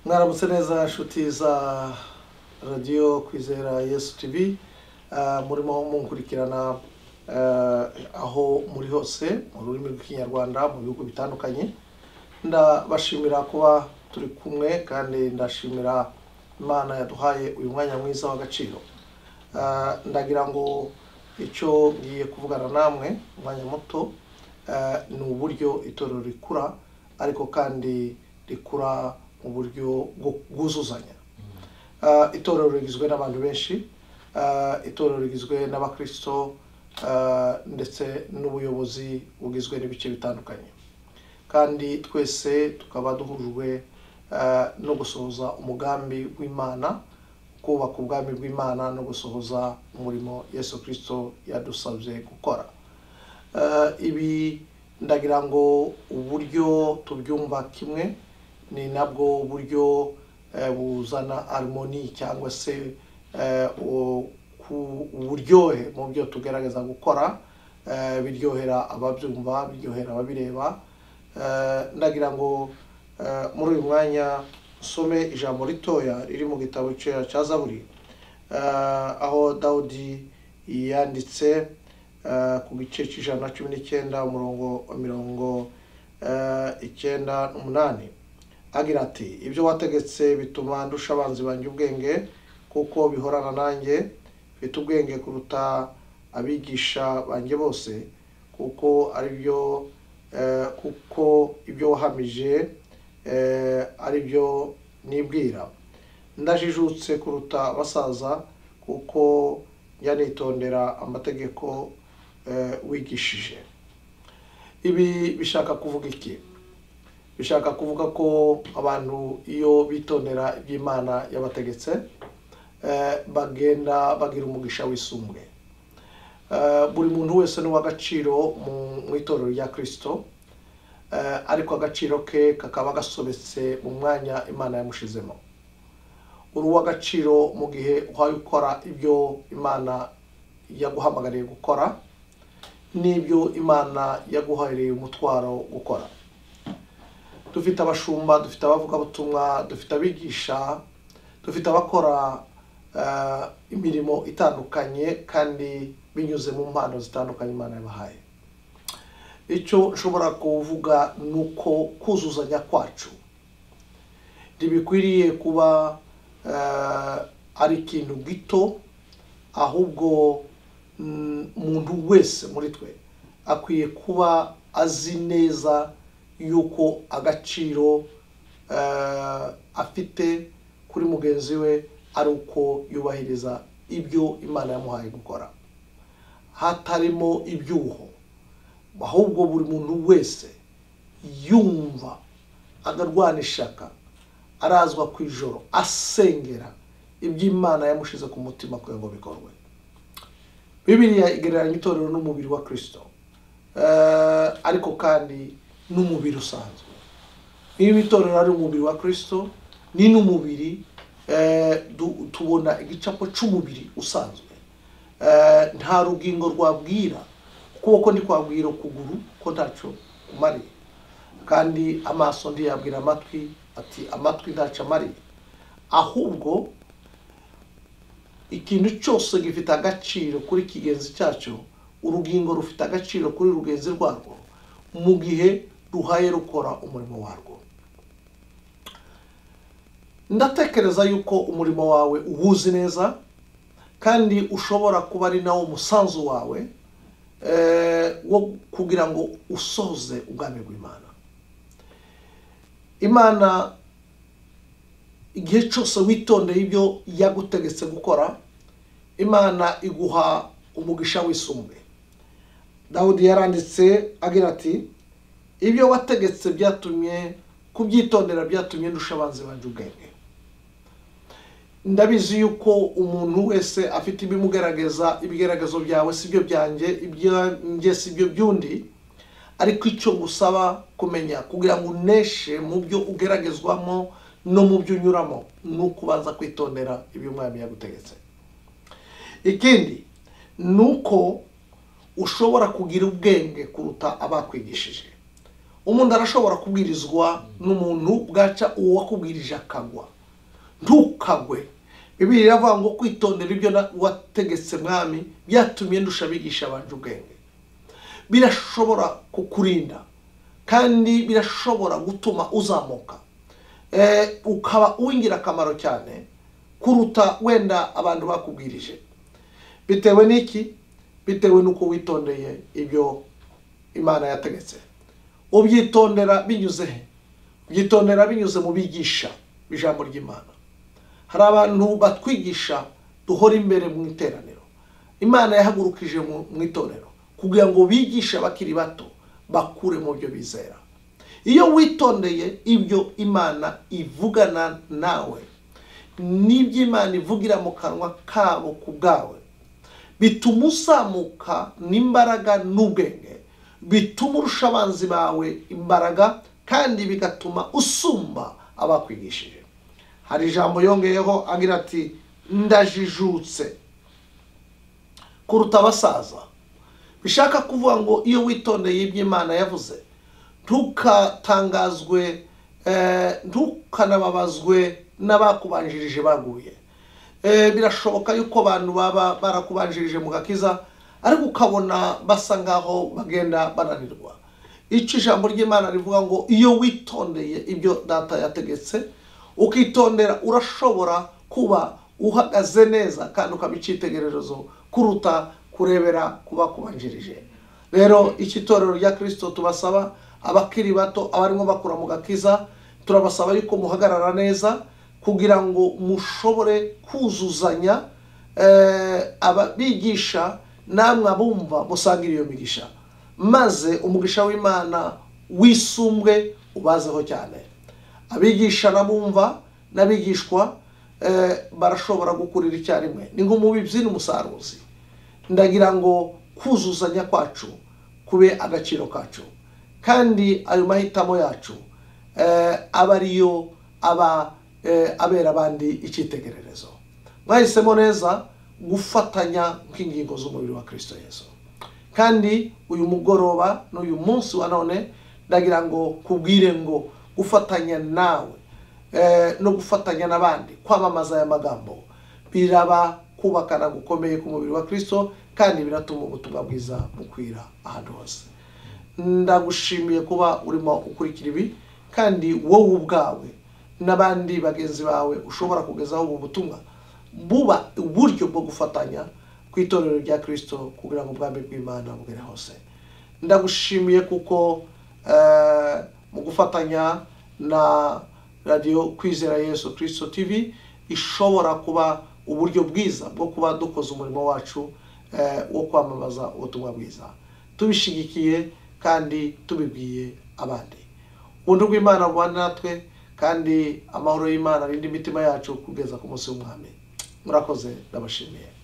mwaramutse neza inshuti za radiyo kwizera yesu tivi murimo mukurikirana aho muri hose mu rurimi rw'ikinyarwanda mu bihugu bitandukanye ndabashimira kuba turi kumwe kandi ndashimira imana yaduhaye uyu mwanya mwiza w'agaciro ndagira ngo icyo ngiye kuvugana namwe umwanya muto ni uburyo itorero rikura ariko kandi rikura mu buryo bwuzuzanya itorero rigizwe n'abantu benshi itorero rigizwe n'abakirisito ndetse n'ubuyobozi bugizwe n'ibice bitandukanye kandi twese tukaba duhujwe no gusohoza umugambi w'imana kubaka ubwami bw'imana no gusohoza umurimo yesu kirisito yadusabye gukora ibi ndagira ngo uburyo tubyumva kimwe ni nabwo buryo buzana armoni cyangwa se uburyohe mu byo tugerageza gukora biryohera ababyumva biryohera ababireba ndagira ngo muri uyu mwanya usome ijambo ritoya riri mu gitabo cya zaburi aho dawudi yanditse ku gice cy'ijana na cumi n'icyenda umurongo mirongo icyenda n'umunani agira ati ibyo wategetse bituma ndusha abanzi banjye ubwenge kuko bihorana nanjye bifite ubwenge kuruta abigisha banjye bose kuko ari byo kuko ibyo wahamije ari byo nibwira ndajijutse kuruta abasaza kuko njya nitondera amategeko wigishije ibi bishaka kuvuga iki bishaka kuvuga ko abantu iyo bitondera iby'imana yabategetse bagenda bagira umugisha wisumbuye buri muntu wese ni uw'agaciro mu itorero rya kirisito ariko agaciro ke kakaba gasobetse mu mwanya imana yamushizemo uri uw'agaciro mu gihe uhaye ukora ibyo imana yaguhamagariye gukora n'ibyo imana yaguhariye umutwaro gukora dufite abashumba dufite abavugabutumwa dufite abigisha dufite abakora imirimo itandukanye kandi binyuze mu mpano zitandukanye imana yabahaye icyo nshobora kuvuga ni uko kuzuzanya kwacu ntibikwiriye kuba ari ikintu gito ahubwo umuntu wese muri twe akwiye kuba azi neza y'uko agaciro afite kuri mugenzi we ari uko yubahiriza ibyo imana yamuhaye gukora hatarimo ibyuho ahubwo buri muntu wese yumva agarwana ishaka arazwa ku ijoro asengera iby'imana yamushize ku mutima kugira ngo bikorwe bibiriya igereranya itorero n'umubiri wa kirisito ariko kandi n'umubiri usanzwe niba itorero ari umubiri wa kirisito ni n'umubiri tubona igicapo cy'umubiri usanzwe nta rugingo rwabwira ukuboko ntikwabwira ukuguru ko ntacyo kumariye kandi amaso ntiyabwira amatwi ati amatwi ntacyo amariye ahubwo ikintu cyose gifite agaciro kuri kigenzi cyacyo urugingo rufite agaciro kuri rugenzi rwarwo mu gihe ruhaye rukora umurimo warwo ndatekereza yuko umurimo wawe uwuzi neza kandi ushobora kuba ari nawo umusanzu wawe wo kugira ngo usoze ubwami bw'imana imana igihe cyose witondeye ibyo yagutegetse gukora imana iguha umugisha wisumbuye dawudi yaranditse agira ati ibyo wategetse byatumye kubyitondera byatumye ndusha abanzi banjye ubwenge ndabizi yuko umuntu wese afite ibimugaragaza ibigaragazo byawe si byo byanjye ibyanjye si byo by'undi ariko icyo gusaba kumenya kugira ngo uneshe mu byo ugeragezwamo no mu byo unyuramo ni ukubanza kwitondera ibyo umwami yagutegetse ikindi ni uko ushobora kugira ubwenge kuruta abakwigishije umuntu arashobora kubwirizwa n'umuntu bwaca uwo wakubwirije akagwa ntukagwe bibiri iravuga ngo kwitondera ibyo na- wategetse mwami byatumye ndusha abigisha abanje ubwenge birashobora kukurinda kandi birashobora gutuma uzamuka Eh, ukaba uw'ingirakamaro cyane kuruta wenda abantu bakubwirije bitewe n'iki bitewe n'uko witondeye ibyo imana yategetse ubyitondera binyuze he ubyitondera binyuze mu bigisha ijambo ry'imana hari abantu batwigisha duhora imbere mu iteraniro imana yahagurukije mu mu itorero kugira ngo bigishe abakiri bato bakure mu byo bizera iyo witondeye ibyo imana ivugana nawe n'ibyo imana ivugira mu kanwa kabo ku bwawe bituma uzamuka n'imbaraga n'ubwenge bituma urusha abanzi bawe imbaraga kandi bigatuma usumba abakwigishije hari ijambo yongeyeho agira ati ndajijutse kuruta abasaza bishaka kuvuga ngo iyo witondeye ibyo Imana yavuze ntukatangazwe eh, ntukanababazwe n'abakubanjirije baguye Eh, birashoboka yuko abantu baba barakubanjirije mu gakiza ariko ukabona basa ngaho bagenda bananirwa icyo ijambo ry'imana rivuga ngo iyo witondeye ibyo data yategetse ukitondera urashobora kuba uhagaze neza kandi ukaba icyitegererezo kuruta kurebera ku bakubanjirije rero iki torero rya kirisito tubasaba abakiri bato abarimo bakura mu gakiza turabasaba yuko muhagarara neza kugira ngo mushobore kuzuzanya eh, ababigisha namwe abumva musangira iyo migisha maze umugisha w'imana wisumbwe ubazeho cyane abigisha n'abumva n'abigishwa eh, barashobora gukurira icyarimwe ni nk'umubibyi n'umusaruzi ndagira ngo kuzuzanya kwacu kube agaciro kacu kandi ayo mahitamo yacu eh, aba ariyo aba eh, abera abandi icyitegererezo mwahisemo neza gufatanya nk'ingingo z'umubiri wa kirisito yesu kandi uyu mugoroba n'uyu munsi wa none ndagira ngo kubwire ngo gufatanya nawe eh, no gufatanya n'abandi kwamamaza aya magambo biraba kubakana gukomeye k'umubiri wa kirisito kandi biratuma ubutumwa bwiza bukwira ahantu hose ndagushimiye kuba urimo ukurikira ibi kandi wowe ubwawe n'abandi bagenzi bawe ushobora kugezaho ubu butumwa buba uburyo bwo gufatanya ku itorero rya kirisito kugira ngo ubwami bw'imana bugere hose ndagushimiye kuko eh, mu gufatanya na radiyo kwizera yesu kirisito tv ishobora kuba uburyo bwiza bwo kuba dukoze umurimo wacu eh, wo kwamamaza ubutumwa bwiza tubishigikiye kandi tubibwiye abandi ubundi bw'imana bubane natwe kandi amahoro y'imana arinde imitima yacu kugeza ku munsi w'umwami murakoze ndabashimiye